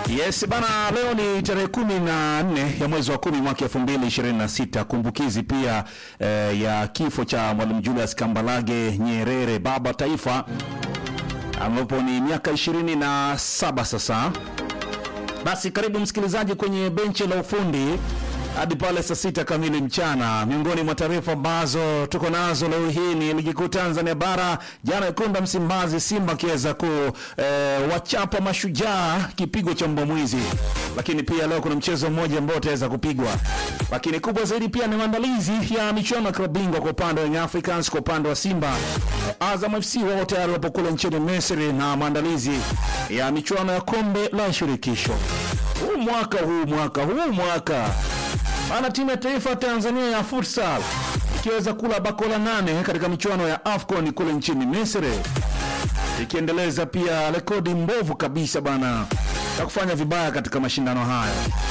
Yes bana, leo ni tarehe kumi na nne ya mwezi wa kumi mwaka elfu mbili ishirini na sita kumbukizi pia eh, ya kifo cha Mwalimu Julius Kambarage Nyerere, baba taifa, ambapo ni miaka ishirini na saba sasa. Basi karibu msikilizaji kwenye benchi la ufundi hadi pale saa sita kamili mchana. Miongoni mwa taarifa ambazo tuko nazo leo hii ni ligi kuu Tanzania bara. Jana Ikunda Msimbazi, Simba akiweza ku eh, wachapa Mashujaa kipigo cha mbwa mwizi, lakini pia leo kuna mchezo mmoja ambao utaweza kupigwa, lakini kubwa zaidi pia ni maandalizi ya michuano ya klabu bingwa kwa upande wa Young Africans, kwa upande wa Simba. Azam FC wao tayari wapo kule nchini Misri na maandalizi ya michuano ya kombe la shirikisho huu mwaka huu mwaka huu mwaka maana timu ya taifa ya Tanzania ya futsal ikiweza kula bakola nane katika michuano ya AFCON kule nchini Misri, ikiendeleza pia rekodi mbovu kabisa bana ya kufanya vibaya katika mashindano haya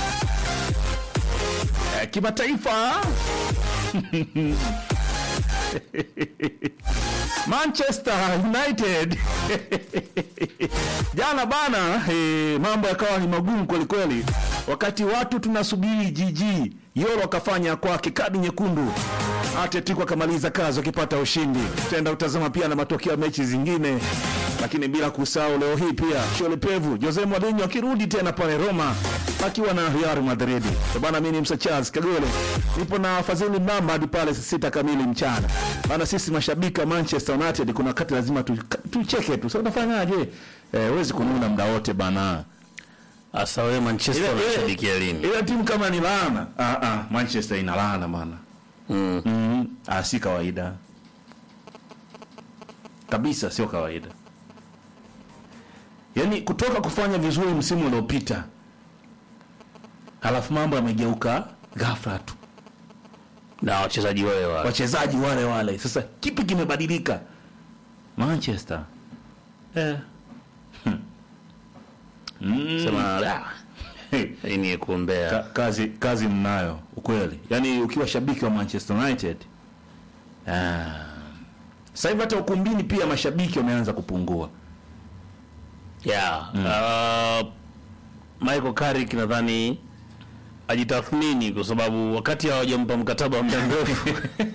Eh, kimataifa. Manchester United jana bana, eh, mambo yakawa ni magumu kweli kweli, wakati watu tunasubiri jiji Yoro akafanya kwake kadi nyekundu, Atletico akamaliza kazi wakipata ushindi. Tutaenda kutazama pia na matokeo ya mechi zingine, lakini bila kusahau leo hii pia Shole Pevu Jose Mourinho akirudi tena pale Roma akiwa na Real Madrid. Eh, Bana, mimi ni Msa Charles Kagole, nipo na Fadhili Mamba hadi pale saa sita kamili mchana. Bana, sisi mashabiki wa Manchester United kuna wakati lazima tu- tucheke tu. Sasa unafanyaje? Eh, huwezi kununa muda wote bana. Asa wewe Manchester Ile- ile- unashabikia lini? Ile timu kama ni laana. Ah ah, Manchester ina laana bana. Mm. Mm, ah, si kawaida kabisa, sio kawaida. Yaani kutoka kufanya vizuri msimu uliopita, halafu mambo yamegeuka ghafla tu, Na wachezaji wale wa wachezaji wale wale. Sasa kipi kimebadilika Manchester? Eh. Mm. sema "Ah, Hey. hii ni ya kuombea. Ka, kazi kazi mnayo ukweli, yaani ukiwa shabiki wa Manchester United ah, sasa hivi hata ukumbini pia mashabiki wameanza kupungua. Yeah. Uh, Michael Carrick nadhani ajitathmini kwa sababu wakati hawajampa mkataba wa muda mrefu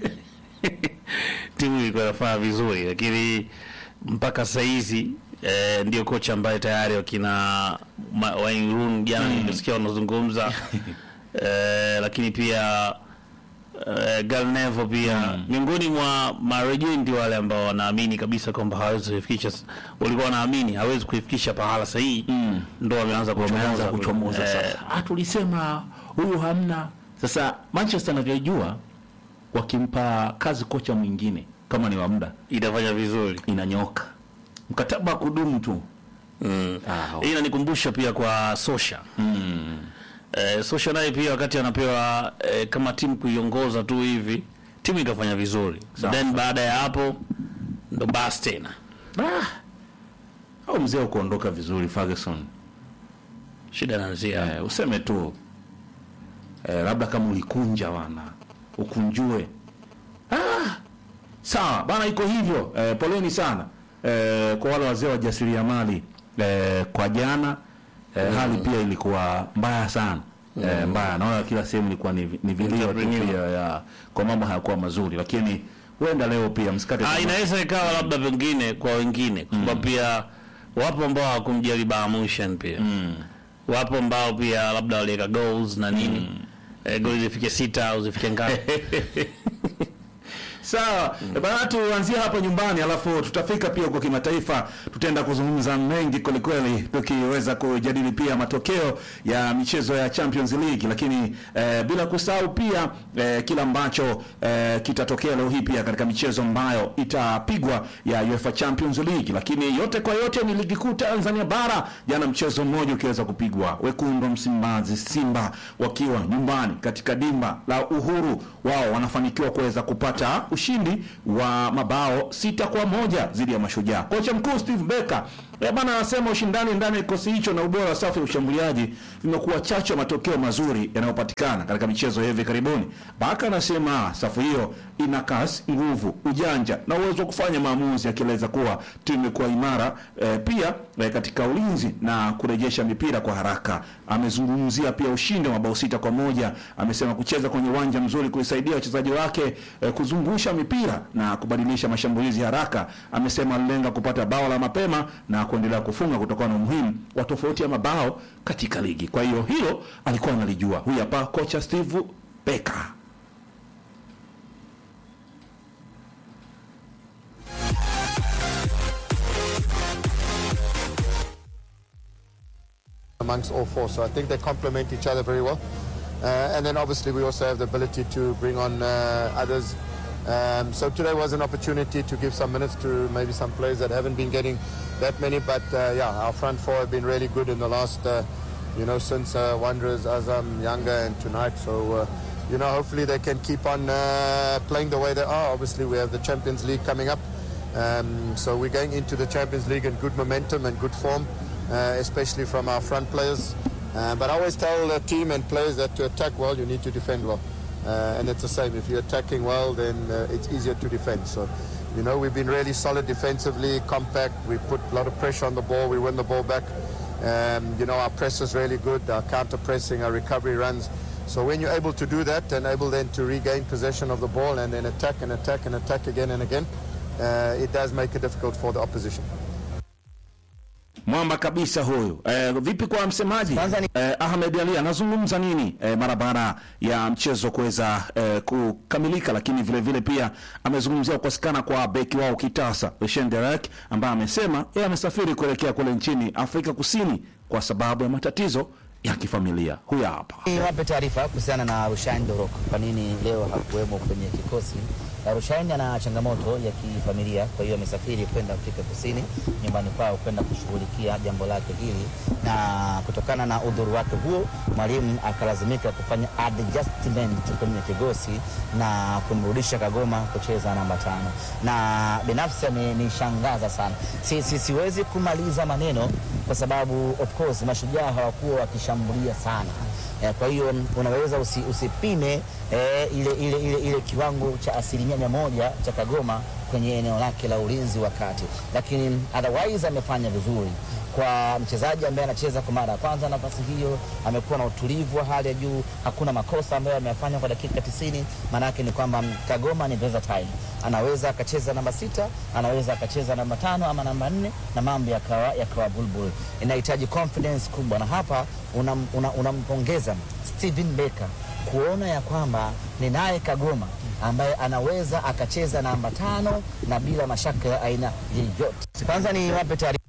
timu ilikuwa inafanya vizuri, lakini mpaka saa hizi eh, ndio kocha ambaye tayari wakina Ma- Wayne Rooney jana nimesikia wanazungumza eh, lakini pia uh, Galnevo pia miongoni mwa marejendi wale ambao wanaamini kabisa kwamba hawezi kuifikisha, walikuwa wanaamini hawezi kuifikisha pahala sahihi, ndo wameanza Wameanza kuchomoza kuchomoza Eh, sasa. Ah, tulisema huyu hamna. Sasa Manchester anavyojua, wakimpa kazi kocha mwingine kama ni wa muda itafanya vizuri inanyoka, mkataba wa kudumu tu. mm. Ah, Hii inanikumbusha pia kwa Sosha eh, Sosha naye pia wakati anapewa eh, kama timu kuiongoza tu hivi timu ikafanya vizuri so Sawa, then baada ya hapo ndo basi tena Ah, au mzee ukuondoka vizuri Ferguson. shida inaanzia Eh, useme tu eh, labda kama ulikunja wana ukunjue. Ah, sawa bana, iko hivyo. Eh, poleni sana eh, kwa wale wazee wa jasiriamali eh, kwa jana eh, hali pia ilikuwa mbaya sana eh, mbaya. Naona kila sehemu ilikuwa ni, ni vilio tu Entrepreneur. pia ya kwa mambo hayakuwa mazuri, lakini huenda leo pia msikate Ah, tamaa. inaweza ikawa labda pengine kwa wengine kwa sababu pia wapo ambao hawakumjali Bayern pia wapo ambao pia labda waliweka goals na nini eh, goal zifike sita au zifike ngapi Sawa mm. Bana, tuanzie hapa nyumbani, alafu tutafika pia huko kimataifa. Tutaenda kuzungumza mengi kwelikweli, tukiweza kujadili pia matokeo ya michezo ya Champions League, lakini eh, bila kusahau pia eh, kila ambacho eh, kitatokea leo hii pia katika michezo ambayo itapigwa ya UEFA Champions League. Lakini yote kwa yote ni ligi kuu Tanzania bara, jana mchezo mmoja ukiweza kupigwa, wekundu wa Msimbazi Simba wakiwa nyumbani katika dimba la Uhuru, wao wanafanikiwa kuweza kupata ushindi wa mabao sita kwa moja dhidi ya Mashujaa. Kocha mkuu Steve Becker Eh, bana anasema ushindani ndani ya kikosi hicho na ubora wa safu ya ushambuliaji vimekuwa chachu ya matokeo mazuri yanayopatikana katika michezo ya hivi karibuni. Baka anasema safu hiyo ina kasi, nguvu, ujanja na uwezo wa kufanya maamuzi, akieleza kuwa timu imekuwa imara eh, pia eh, katika ulinzi na kurejesha mipira kwa haraka. Amezungumzia pia ushindi wa mabao sita kwa moja. Amesema kucheza kwenye uwanja mzuri kuisaidia wachezaji wake eh, kuzungusha mipira na kubadilisha mashambulizi haraka. Amesema alilenga kupata bao la mapema na kuendelea kufunga kutokana na umuhimu wa tofauti ya mabao katika ligi. Kwa hiyo hilo alikuwa analijua. Huyu hapa kocha Steve Becker. amongst all four. So I think they complement each other very well. Uh, and then obviously we also have the ability to bring on uh, others. Um, so today was an opportunity to give some minutes to maybe some players that haven't been getting that many. But uh, yeah, our front four have been really good in the last, uh, you know, since uh, Wanderers, Azam, Younger, and tonight. So. Uh, you know, hopefully they can keep on uh, playing the way they are. Obviously, we have the Champions League coming up, um, so we're going into the Champions League in good momentum and good form, uh, especially from our front players. Uh, but I always tell the team and players that to attack well, you need to defend well. Uh, and it's the same. If you're attacking well, then uh, it's easier to defend. So, you know, we've been really solid defensively, compact. We put a lot of pressure on the ball. We win the ball back. Um, you know, our press is really good. Our counter pressing, our recovery runs. So when you're able to do that and able then to regain possession of the ball and then attack and attack and attack again and again, uh, it does make it difficult for the opposition. Mwamba kabisa huyu. Eh, vipi kwa msemaji Kwanza ni- eh, Ahmed Ali anazungumza nini eh, mara baada ya mchezo kuweza eh, kukamilika, lakini vile vile pia amezungumzia kukosekana kwa beki wao kitasa Lucien Derac ambaye amesema yeye amesafiri kuelekea kule nchini Afrika Kusini kwa sababu ya matatizo ya kifamilia. Huyu hapa. Niwape taarifa kuhusiana na Rushain Dorok, kwa nini leo hakuwemo kwenye kikosi. Na Rushain ana changamoto ya kifamilia, kwa hiyo amesafiri kwenda Afrika Kusini nyumbani kwao kwenda kushughulikia jambo lake hili, na kutokana na udhuru wake huo, mwalimu akalazimika kufanya adjustment kwenye kikosi na kumrudisha Kagoma kucheza namba tano, na binafsi amenishangaza sana. Si, si, siwezi kumaliza maneno kwa sababu of course mashujaa hawakuwa wakishambulia sana eh, kwa hiyo unaweza usi, usipime eh, ile, ile, ile, ile kiwango cha asilimia mia moja cha Kagoma kwenye eneo lake la ulinzi wa kati, lakini otherwise amefanya vizuri kwa mchezaji ambaye anacheza kwa mara ya kwanza nafasi hiyo. Amekuwa na utulivu wa hali ya juu, hakuna makosa ambayo ameyafanya kwa dakika 90. Maana yake ni kwamba Kagoma ni versatile, anaweza akacheza namba sita, anaweza akacheza namba tano ama namba nne na mambo yakawa yakawa bulbul. Inahitaji confidence kubwa, na hapa unampongeza una, unampongeza Steven Becker kuona ya kwamba ni naye Kagoma ambaye anaweza akacheza namba tano na bila mashaka ya aina yeyote. Kwanza ni wape taarifa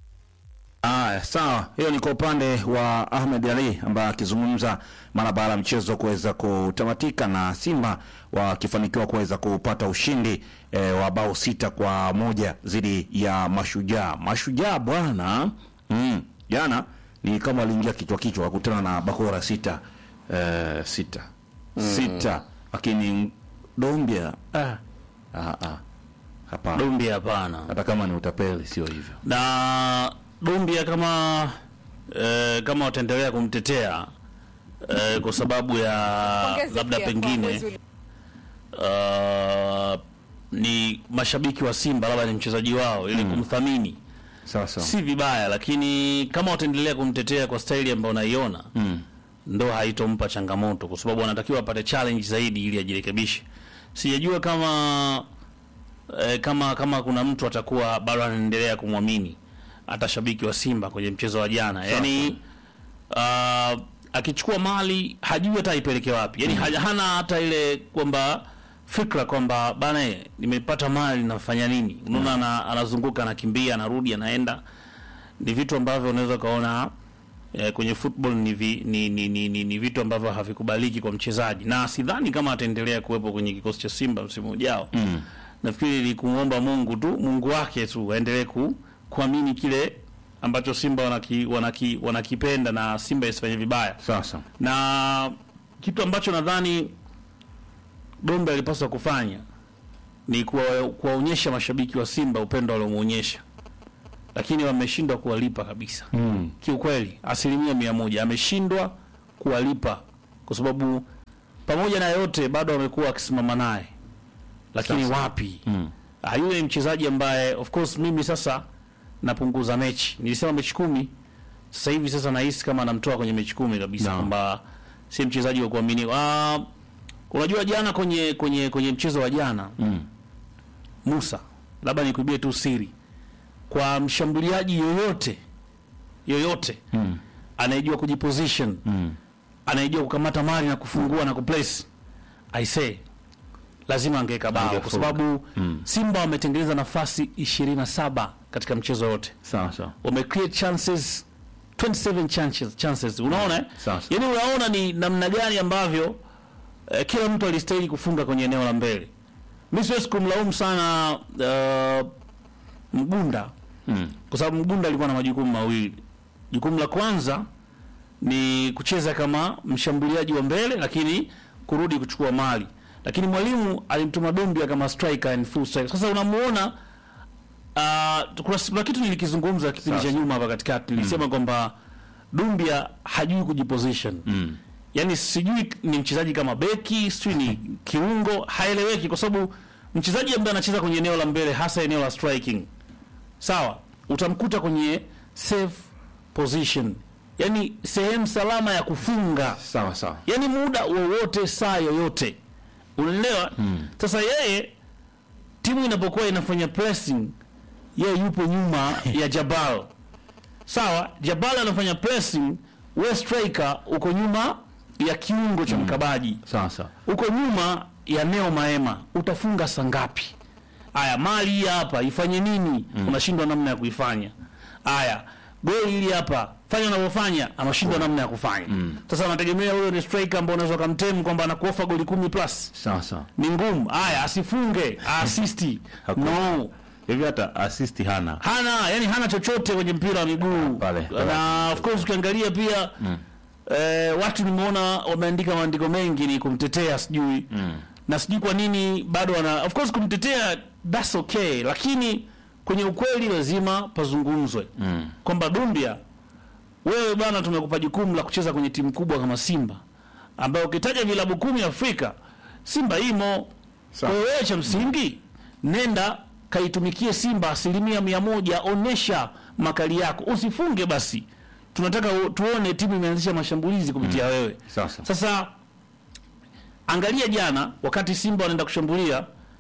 Aya, sawa. Hiyo ni kwa upande wa Ahmed Ali ambaye akizungumza mara baada ya mchezo kuweza kutamatika na Simba wakifanikiwa kuweza kupata ushindi e, wa bao sita kwa moja dhidi ya Mashujaa. Mashujaa bwana, mm, jana ni kama waliingia kichwa kichwa wakutana na Bakora sita e, sita sita, lakini Dombia ah, ah, ah, hapana, Dumbi hapana. hata kama ni utapeli sio hivyo. na Dumbia kama eh, kama wataendelea kumtetea eh, kwa sababu ya Pongezi labda pia kwa pengine mwezi uli- uh, ni mashabiki wa Simba labda ni mchezaji wao ili kumthamini Sawa sawa. si vibaya, lakini kama wataendelea kumtetea kwa staili ambayo unaiona ndo haitompa changamoto, kwa sababu anatakiwa apate challenge zaidi ili ajirekebishe. Sijajua kama eh, kama kama kuna mtu atakuwa bado anaendelea kumwamini hata shabiki wa Simba kwenye mchezo wa jana, yani uh, akichukua mali hajui hata aipeleke wapi, yani haja- hana hata ile kwamba fikra kwamba bana, eh, nimepata mali nafanya nini? Unaona, ana- anazunguka anakimbia, anarudi, anaenda. Ni vitu ambavyo unaweza ukaona eh, kwenye football ni, vi, ni, ni, ni, ni, ni vitu ambavyo havikubaliki kwa mchezaji, na sidhani kama ataendelea kuwepo kwenye kikosi cha Simba msimu ujao. Mm. Nafikiri ni kumwomba Mungu tu, Mungu wake tu aendelee ku, kuamini kile ambacho Simba wanaki, wanaki, wanakipenda na Simba isifanye vibaya Sasa na kitu ambacho nadhani Dombe alipaswa kufanya ni kuwa- kuwaonyesha mashabiki wa Simba upendo waliomuonyesha lakini wameshindwa kuwalipa kabisa mm. Kiukweli asilimia mia moja ameshindwa kuwalipa kwa sababu pamoja na yote bado wamekuwa wakisimama naye, lakini Sasa. wapi mm. yule ni mchezaji ambaye of course mimi sasa napunguza mechi, nilisema mechi kumi, sasa hivi sasa nahisi kama anamtoa kwenye mechi kumi kabisa Naam. kwamba si mchezaji wa kuaminiwa. Ah, unajua jana kwenye kwenye kwenye mchezo wa jana Mm. Musa, labda nikuibie tu siri, kwa mshambuliaji yoyote yoyote Mm. anayejua kujiposition Mm. anayejua kukamata mali na kufungua na kuplace, I say lazima angeweka bao kwa Angefunga. sababu Mm. Simba wametengeneza nafasi 27 katika mchezo wote, Sawa sawa. wame create chances 27 chances, chances. Unaona eh? Sawa sawa. Yaani unaona ni namna gani ambavyo eh, kila mtu alistahili kufunga kwenye eneo la mbele. Mimi siwezi kumlaumu sana uh, Mgunda Mm. kwa sababu Mgunda alikuwa na majukumu mawili. Jukumu la kwanza ni kucheza kama mshambuliaji wa mbele, lakini kurudi kuchukua mali, lakini mwalimu alimtuma Dumbia kama striker and full striker. Sasa unamuona uh, kuna, kuna kitu nilikizungumza kipindi cha Sasa. nyuma hapa katikati, nilisema kwamba Dumbia hajui kujiposition Mm. yani sijui ni mchezaji kama beki sijui ni kiungo haeleweki kwa sababu mchezaji ambaye anacheza kwenye eneo la mbele hasa eneo la striking sawa utamkuta kwenye safe position yani sehemu salama ya kufunga Sawa sawa. yani muda wowote saa yoyote unaelewa sasa yeye timu inapokuwa inafanya pressing yeye yupo nyuma ya jabal sawa jabal anafanya pressing we striker uko nyuma ya kiungo cha mkabaji Sawa sawa. uko nyuma ya neo maema utafunga saa ngapi aya mali hii hapa ifanye nini unashindwa namna ya kuifanya aya goli hili hapa fanya unavyofanya anashindwa namna ya kufanya sasa anategemea huyo ni striker ambao unaweza kumtem kwamba anakuofa goli kumi plus Sawa sawa. ni ngumu aya asifunge asisti Hakuna. no Hivi hata assist hana. hana yani hana chochote kwenye mpira wa miguu Pale, pale. na of course ukiangalia pia eh, watu nimeona wameandika maandiko mengi ni kumtetea sijui na sijui kwa nini bado wana of course kumtetea that's okay lakini kwenye ukweli lazima pazungumzwe kwamba Dumbia wewe bana tumekupa jukumu la kucheza kwenye timu kubwa kama Simba ambayo ukitaja vilabu kumi Afrika Simba imo kwa hiyo wewe cha msingi nenda kaitumikie Simba asilimia mia moja, onesha makali yako, usifunge basi. Tunataka u- tuone timu imeanzisha mashambulizi kupitia wewe. Sasa. Sasa angalia jana, wakati Simba wanaenda kushambulia,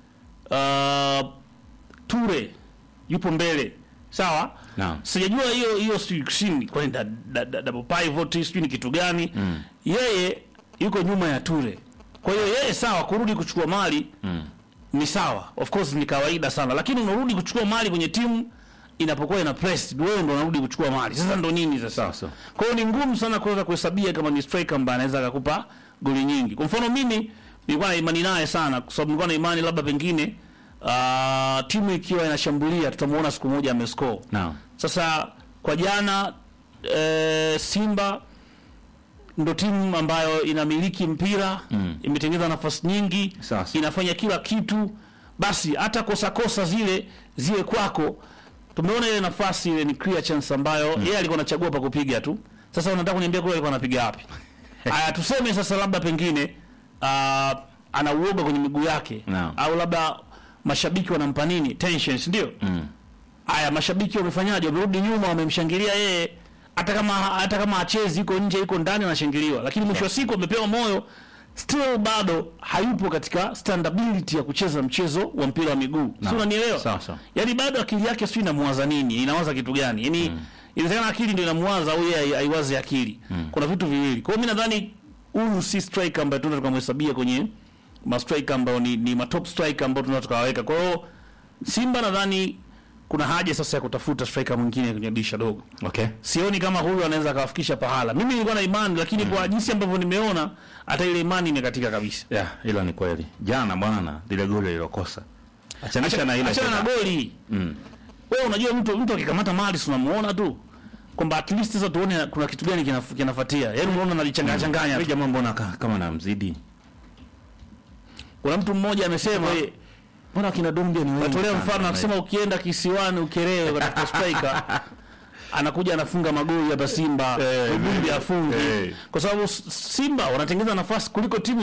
uh, Ture yupo mbele, sawa. Naam. Sijajua hiyo hiyo sijui sini kwani da- da- da- double pivot sijui ni kitu gani. Yeye yuko nyuma ya Ture, kwa hiyo yeye sawa kurudi kuchukua mali ni sawa, of course ni kawaida sana, lakini unarudi kuchukua mali kwenye timu inapokuwa ina press, wewe ndo unarudi kuchukua mali. Sasa ndo nini sasa? Sawa sawa. Kwa hiyo ni ngumu sana kuweza kuhesabia kama ni striker ambaye anaweza akakupa goli nyingi. Kwa mfano mimi nilikuwa na imani naye sana kwa sababu nilikuwa na imani labda pengine uh, timu ikiwa inashambulia tutamuona siku moja amescore. Naam. Sasa kwa jana e, Simba ndo timu ambayo inamiliki mpira mm. imetengeneza nafasi nyingi Sasa. inafanya kila kitu, basi hata kosa kosa zile ziwe kwako. Tumeona ile nafasi ile ni clear chance ambayo yeye alikuwa anachagua pa kupiga tu. Sasa unataka kuniambia kule alikuwa anapiga wapi? Aya, tuseme sasa labda pengine uh, ana uoga kwenye miguu yake Naam. au labda mashabiki wanampa nini tension, si ndio? Mm. Haya, mashabiki wamefanyaje? Wamerudi nyuma, wamemshangilia yeye, hata kama hata kama achezi, yuko nje, yuko ndani, anashangiliwa, lakini mwisho wa siku amepewa moyo, still bado hayupo katika standability ya kucheza mchezo wa mpira wa miguu. Si Naam. unanielewa? Sawa, sawa. Yaani bado akili yake sio inamuwaza nini, inawaza kitu gani? Yaani inawezekana akili ndio inamuwaza au yeye hai- haiwazi akili. Kuna vitu viwili. Kwa hiyo mimi nadhani huyu si striker ambaye tunaweza tukamhesabia kwenye ma striker ambao ni, ni ma top striker ambao tunaweza tukawaweka. Kwa hiyo Simba nadhani kuna haja sasa ya kutafuta striker mwingine kwenye dirisha dogo. Okay. Sioni kama huyu anaweza akawafikisha pahala. Mimi nilikuwa na imani lakini kwa jinsi ambavyo nimeona hata ile imani imekatika kabisa. Yeah, hilo ni kweli. Jana bwana lile goli lilokosa. Achanisha na ile. Achana na tena. goli. Mm. Wewe unajua mtu mtu akikamata mali si unamuona tu kwamba at least sasa tuone kuna kitu gani kinaf- kinafuatia. Yaani unaona analichanganya changanya. Yule tu. jamaa mbona ka- kama namzidi? Kuna mtu mmoja amesema mbona akina Dumbia ni wengi Natolea sana? mfano akisema ukienda kisiwani Ukerewe kutafuta striker anakuja anafunga magoli hapa Simba, Eh, Lubumbi eh, afungi eh. kwa sababu S- Simba wanatengeneza nafasi kuliko timu